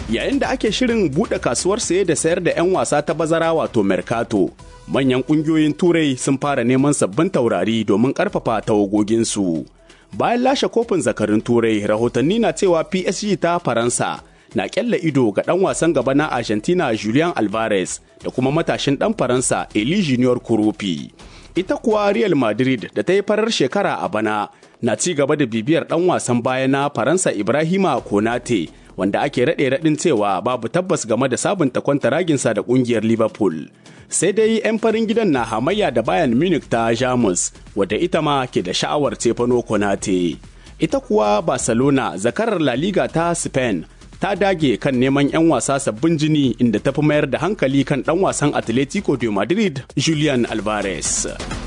Yayin da ake shirin buɗe kasuwar saye da sayar da 'yan wasa ta bazara wato Mercato, manyan ƙungiyoyin Turai sun fara neman sabbin taurari domin ƙarfafa tawagoginsu. Bayan lashe kofin zakarin Turai, rahotanni na cewa PSG ta Faransa na ƙyalla ido ga ɗan wasan gaba na Argentina Julian Alvarez da kuma matashin ɗan Faransa Eli Junior Kurupi. Ita kuwa Real Madrid da ta yi farar shekara a bana na ci gaba da bibiyar ɗan wasan baya na Faransa Ibrahima Konate wanda ake raɗe raɗin cewa babu tabbas game da sabunta kwantaraginsa da ƙungiyar Liverpool. Sai dai 'yan farin gidan na hamayya da Bayern Munich ta Jamus wadda ita ma ke da sha'awar Stefano Konate. Ita kuwa Barcelona zakarar La Liga ta Spain ta dage kan neman 'yan wasa sabbin jini inda ta fi mayar da hankali kan ɗan wasan Atletico de Madrid Julian Alvarez.